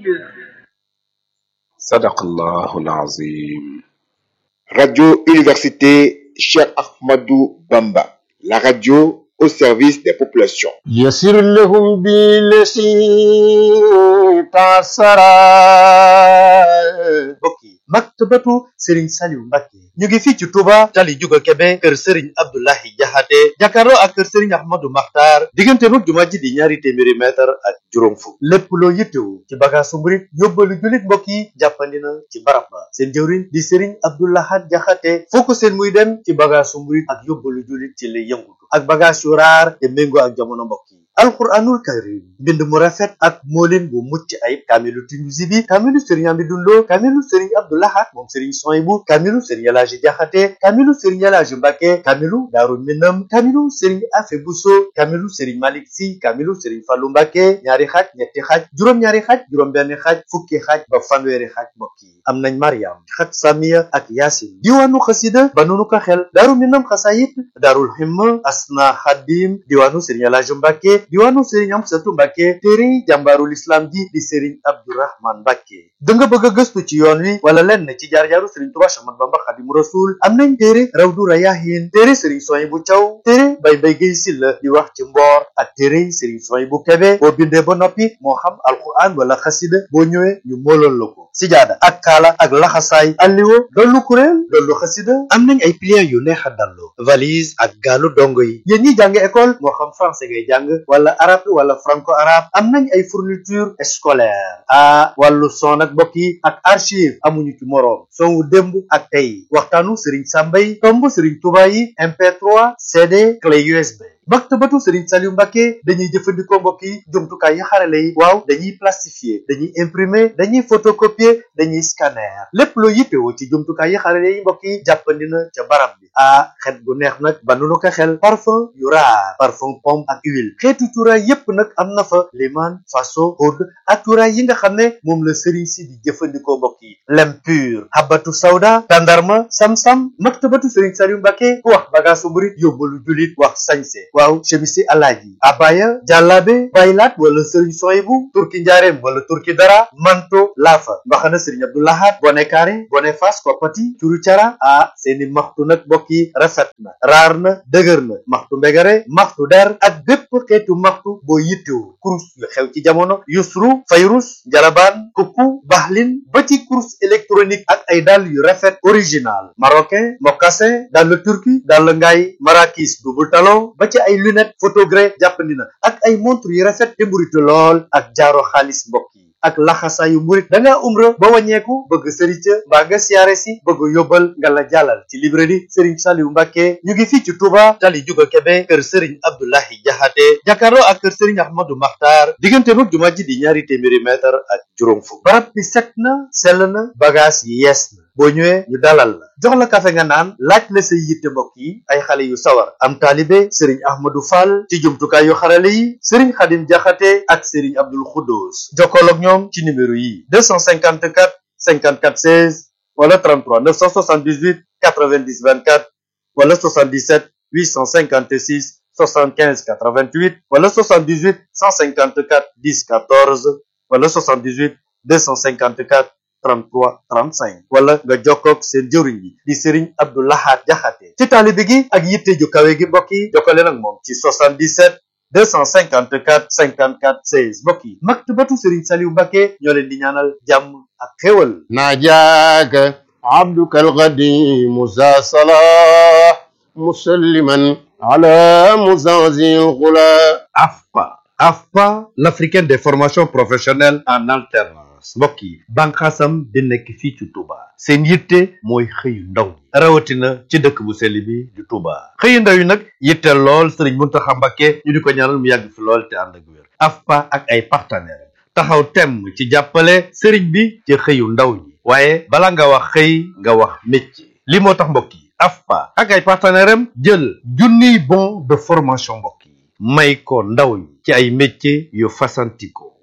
sadaqallahu alazim Radio Université Cheikh Ahmadou Bamba, la radio au service des populations. يسر لهم بالذي تعسرا mbokk yi maktabatu Serigne Saliou Mbacké ñu ngi fii ci Touba tali juga Kebe kër Serigne Abdoulahi Jaxate jàkkaarloo ak kër Serigne Ahmadou Makhtar diggante mag jumaa ji di ñaari téeméeri mètre ak juróom fukk lépp loo yittewu ci bagaasu murit yóbbalu jullit mbokk yi jàppandi na ci barab ba seen jëwriñ di Serigne Abdoulahat Jaxate foo ko seen muy dem ci bagaasu murit ak yóbbalu jullit ci lay yëngutu ak bagaas yu raar te méngoo ak jamono mbokk yi alquranul karim mbind mu rafet ak moolin bu mucc ayib kaamilu Tinusi bi kaamilu Serigne Amidou Lo kaamilu Serigne Abdoulahat moom Serigne Soyibu kaamilu Serigne Elaaji Jaxate kaamilu Serigne Elaaji Mbàkke kaamilu Daaru Minam kaamilu Serigne Afe Buso kaamilu Serigne Malik Si kaamilu Serigne Fallu Mbàkke ñaari xaaj ñetti xaaj juróom-ñaari xaaj juróom-benn xaaj fukki xaaj ba fanweeri xaaj mbokk yi am nañ Mariam xaj Samiya ak Yaasin diwaanu xasida ba nunu ko xel Daaru Minam xasayit Daarul Himma Asna Xadim diwaanu Serigne Elaaji Mbàkke diwaanu Serigne Amsatu Mbàkke téere jàmbaarul islam ji di Serigne Abdourahman Mbàkke da nga bëgg a gëstu ci yoon wi wala lenn ci jaar-jaaru Serigne Touba Ahmadu Bamba Xadimu Rasul am nañ téere Rawdu Rayaahin téere Serigne Soyibu Caw téere Bay Mbay Gay Silla di wax ci mboor ak téere Serigne Soyibu Kebe boo bindee ba noppi moo xam alquran wala xasida boo ñëwee ñu mooloon la ko sijaada ak kaala ak laxasaay alliwo dollu kuréel dollu xasida am nañ ay pliants yu neex a dallu valise ak gaalu dongo yi yéen ñi jàng école moo xam français ngay jàng wala arabe wala franco arabe am nañ ay fourniture scolaire ah wàllu son ak mbokk yi ak archive amuñu ci moroom son wu démb ak tey waxtaanu Serigne Samba yi tomb Serigne Touba yi MP3 CD clé USB. maktabatu Serigne Saliou Mbacké dañuy jëfandikoo mbokk yi jumtukaay yi xarale yi waaw dañuy plastifier dañuy imprimer dañuy photocopier dañuy scanner lépp loo yittewoo ci jumtukaay yi xarale yi mbokk yi jàppandi na ca barab bi ah xet bu neex nag ba nu ko xel parfum yu raar parfum pomme ak huile xeetu cuuraay yépp nag am na fa liman faso oud ak cuuraay yi nga xam ne moom la Serigne si di jëfandikoo mbokk yi lem pur habatu sawda tandarma sam-sam maktabatu Serigne Saliou Mbacké ku wax bagaasu murit yóbbalu julit wax sañse waaw chemisi alaaji abaya jàllaabe baylaat wala sëriñ soyibu turki njaareem wala turki dara manto laafa mbaxana sëriñ abdoulahat bone kaare bone fas koppati curu cara ah seeni maxtu nag mbokk yi rafet na raar na dëgër na maxtu mbegare maxtu der ak bépp xeetu maxtu boo yittewu kurus yu xew ci jamono yusru fayrus njalabaan kukku baxlin ba ci kurus électronique ak ay dàll yu rafet original marocain mocassin dàll turki dàll ngaay marakis double talon ba ci ay lunette photogré jàppandi na ak ay montre yu rafet te mburitu lool ak jaaro xaalis mbokk yi ak laxasaayu murit da ngaa umra ba wàññeeku bëgg sëriñ ca mbaa nga siyaare si bëgg yóbbal nga la jàllal ci librairie Serigne Saliou Mbacké ñu ngi fii ci Touba tali juga Kebe kër Serigne Abdoulahi Jaxate jàkkaarloo ak kër Serigne Ahmadou Makhtar diggante mag jumaa ji di ñaari téeméeri mètre ak juróom fukk barab bi set na sell na bagage yi yees na boo ñëwee ñu dalal la jox la kafe nga naan laaj la say yitte mbokk yi ay xale yu sawar am taalibe sëriñ ahmadou fall ci jumtukaay yu xarale yi sëriñ xadim jaxate ak sëriñ abdul xuddoos jokkool ak ñoom ci numéro yi 254 54 16 wala 33 978 90 24 wala 77 856 75 88 wala 78 154 10 14 wala 78 254 33 35 wala nga jokkoog seen jëwriñ bi di Serigne Abdou Lahad Jaxate ci taalibe gi ak yitte ju kawe gi mbokk yi jokkale nag moom ci 77 254 54 16 mbokk yi maktabatu Serigne Saliou Mbacké ñoo leen di ñaanal jàmm ak xéwal ناجاك عبدك القديم ذا صلاح مسلما على مزازي الغلا AFPA AFPA l'africaine des formations professionnelles en alternance mbokk yi bànqaasam di nekk fii ci Touba seen yitte mooy xëyu ndaw ñi rawatina ci dëkk bu sell bi di Touba xëyu ndaw yi nag yitte lool Serigne Mountakha Mbacké ñu di ko ñaanal mu yàgg fi lool te ànd ak wér AFPA ak ay partenaires taxaw temm ci jàppale Serigne bi ci xëyu ndaw ñi waaye bala nga wax xëy nga wax métier li moo tax mbokk yi AFPA ak ay partenaires am jël junniy bon de formation mbokk yi may ko ndaw ñi ci ay métiers yu fasantikoo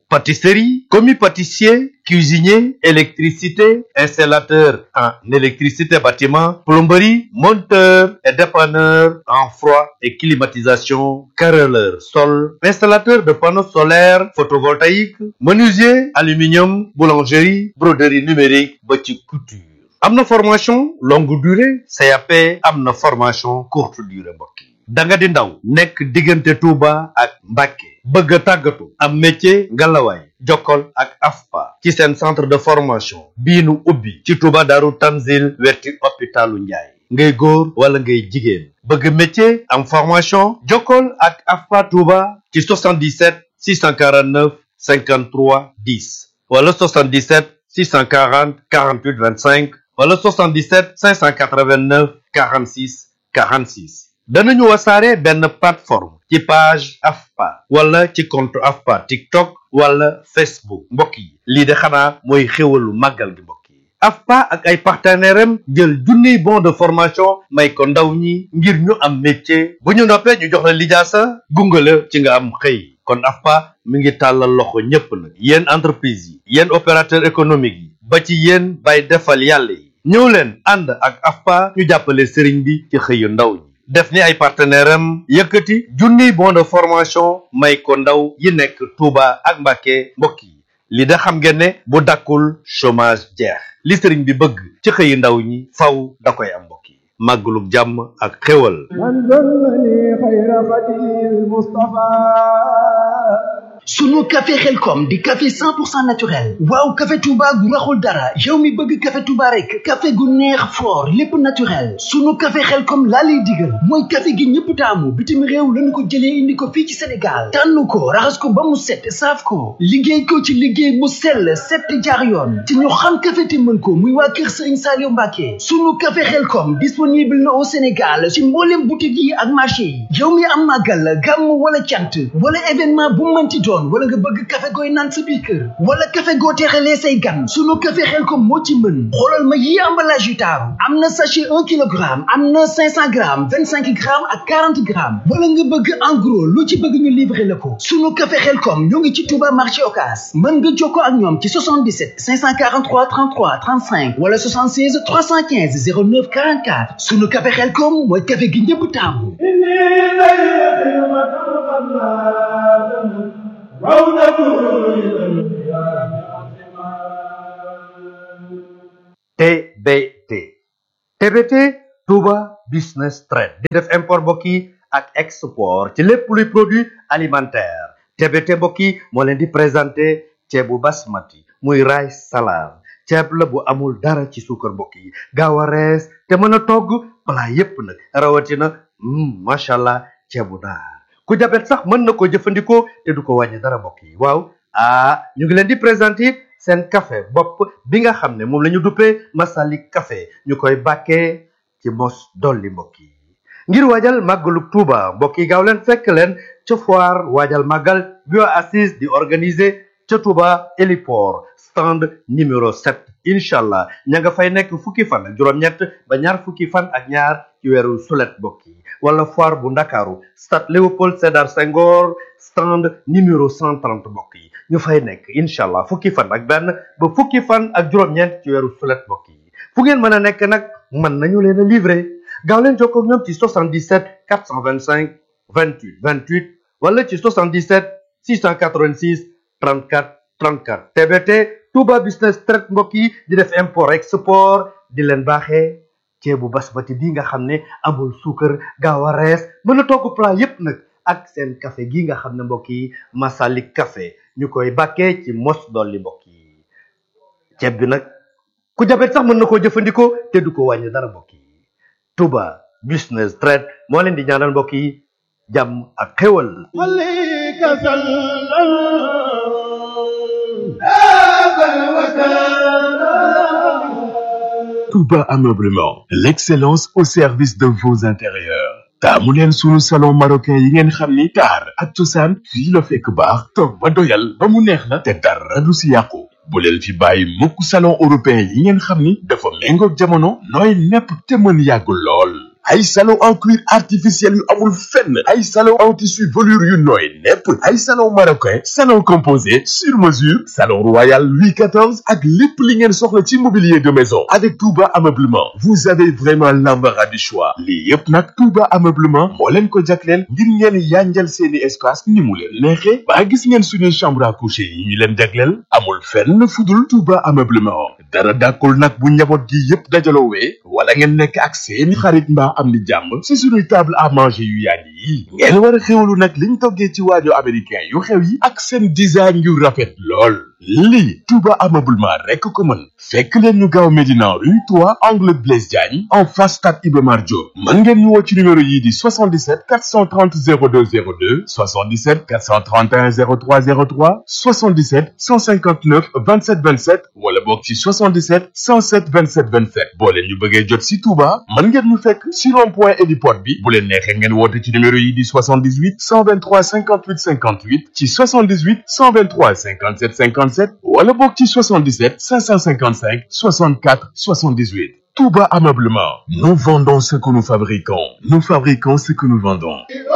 pâtisserie commis pâtissier cuisinier électricité installateur en électricité bâtiment plomberie monteur et dépanneur en froid et climatisation carreleur sol installateur de panneaux solaires photovoltaïques menuisier aluminium boulangerie broderie numérique ba ci couture am na formation longue durée CAP am na formation courte durée mbokk yi da nga di ndaw nekk diggante Touba ak Mbacké bëgg a tàggatu am métier ngalawaay jokkol ak AFPA ci seen centre de formation bii nu ubbi ci Touba Daaru Tanzil wetti hôpitalu Njaay ngay góor wala ngay jigéen bëgg métier am formation jokkol ak AFPA Touba ci 77 649 53 10 wala 77 640 48 25 wala 77 589 46 46 danañu wasaare benn plateforme ci page AFPA wala ci compte AFPA TikTok wala Facebook mbokk yi lii de xanaa mooy xéwalu màggal gi mbokk yi AFPA ak ay partenaires am jël junniy bon de formation may ko ndaw ñi ngir ñu am métier bu ñu noppee ñu jox la lijaasa gunge la ci nga am xëy kon AFPA mi ngi tàllal loxo ñépp nag yéen entreprise yi yéen opérateur économique yi ba ci yéen bay defal yàlla yi ñëw leen ànd ak AFPA ñu jàppale sëriñ bi ci xëyu ndaw ñi def ni ay partenaire am yëkkati junniy bon de formation may ko ndaw yi nekk Touba ak Mbacké mbokk yi li da xam ngeen ne bu dakkul chômage jeex li sëriñ bi bëgg ci xëyu ndaw ñi faw da koy am mbokk yi màggalug jàmm ak xéwal sunu café xelkom di café 100% naturel waaw café touba gu raxul dara yow mi bëgg café touba rek café gu neex fort lépp naturel sunu café xelkom laa lay digal mooy café gi ñëpp taamu bitim réew lañu ko jëlee indi ko fii ci sénégal tànn ko raxas ko ba mu set saaf ko liggéey ko ci liggéey mu sell set jaar yoon te ñu xam café te mën ko muy waa kër sëriñ Saliou Mbacke sunu café xelkom disponible na au sénégal ci mboolem boutique yi ak marché yi yow mi am màggal gàmm wala cant wala événement bu mënti doon wala nga bëgg café gooy naan sa biir kër wala café goo teexalee say gan sunu café xel ko moo ci mën xoolal ma yi emballage yu taaru am na sachet un kilogramme am na cinq cent grammes vingt cinq grammes ak quarante grammes wala nga bëgg en gros lu ci bëgg ñu livrer la ko sunu café xel kom ñoo ngi ci Touba marché Ocass mën nga jokkoo ak ñoom ci 77 543 33 35 wala 76 315 09 44 sunu café xel kom mooy café gi ñëpp taamu TBT TBT Touba Business Trade di def import mbokk yi ak export ci lépp luy produit alimentaire TBT mbokk yi moo leen di présenté ceebu basmati muy rice salade ceeb la bu amul dara ci suukar mbokk yi gaaw a rees te mën a togg plat yépp nag rawatina macha allah ceebu naar ku jabet sax mën na ko jëfandikoo te du ko wàññi dara mbokk yi waaw ah ñu ngi leen di présenter seen café bopp bi nga xam ne moom la ñu duppee Masalik café ñu koy bàkkee ci mos dolli mbokk yi ngir waajal màggalu Tuuba mbokk yi gaaw leen fekk leen ca foire waajal màggal bio assise di organiser ca Tuuba héliport stand numéro 7 incha allah ña nga fay nekk fukki fan ak juróom-ñett ba ñaar fukki fan ak ñaar ci weeru sulet mbokk yi wala foire bu ndakaaru stade Léopold Sédar Senghor stand numéro 130 mbokk yi ñu fay nekk incha allah fukki fan ak benn ba fukki fan ak juróom-ñeent ci weeru sulet mbokk yi fu ngeen mën a nekk nag mën nañu leen a livrer gaaw leen jokkoo ak ñoom ci 77 425 28 28 wala ci 77 686 34 34 TBT Touba Business Trade mbokk yi di def import export di leen baaxee ceebu basmati bi nga xam ne amul suukar gaaw a rees mën a togg plat yépp nag ak seen café gi nga xam ne mbokk yi Masalik café ñu koy bàkkee ci mos dolli mbokk yi ceeb bi nag ku jabet sax mën na koo jëfandikoo te du ko wàññi dara mbokk yi Touba Business Trade moo leen di ñaanal mbokk yi jàmm ak xéwal Touba Ameublement, l'excellence au service de vos intérieurs. taamu leen sunu salon marocain yi ngeen xam ni taar ak cosaan fii la fekk baax toog ba doyal ba mu neex la te dara du si yàqu bu leen fi bàyyi mukk salon européen yi ngeen xam ni dafa méngoog jamono nooy nepp te mën yàgg lool ay salon en cuir artificiel yu amul fenn ay salon en tissu velours yu nooy nepp ay salon marocain salon composé sur mesure salon royal Louis XIV ak lépp li ngeen soxla ci mobilier de maison avec Touba Ameublement vous avez vraiment l'embarras du choix lii yëpp nag Touba Ameublement moo leen ko jagleel ngir ngeen yanjal seeni espace ni mu leen neexee ba gis ngeen suñuy chambre à coucher yi ñu leen jagleel amul fenn fudul Touba Ameublement dara dàkkul nag bu njaboot gi yëpp dajaloowee wala ngeen nekk ak seeni xarit mbaa am di jàmm si suñuy table à manger yu yàgg yi ngeen war a xewlu nag liñ toggee ci waajo américain yu xew yi ak seen design yu rafet lool lii Touba Ameublement rekk ko mën fekk leen ñu gaaw Médina rue 3 angle Blaise Diagne en face stade Iba Mar Diop mën ngeen ñu woo ci numéro yii di 77 430 02 02 77 431 03 03 77 159 27 27 wala boog ci 77 107 27 27 boo leen ñu bëggee jot si Touba mën ngeen ñu fekk si rond point héliport bi bu leen neexee ngeen woote ci numéro yii di 78 123 58 58 ci 78 123 57 57 wala boog ci 77 555 64 78 Touba Ameublement nous vendons ce que nous fabriquons nous fabriquons ce que nous vendons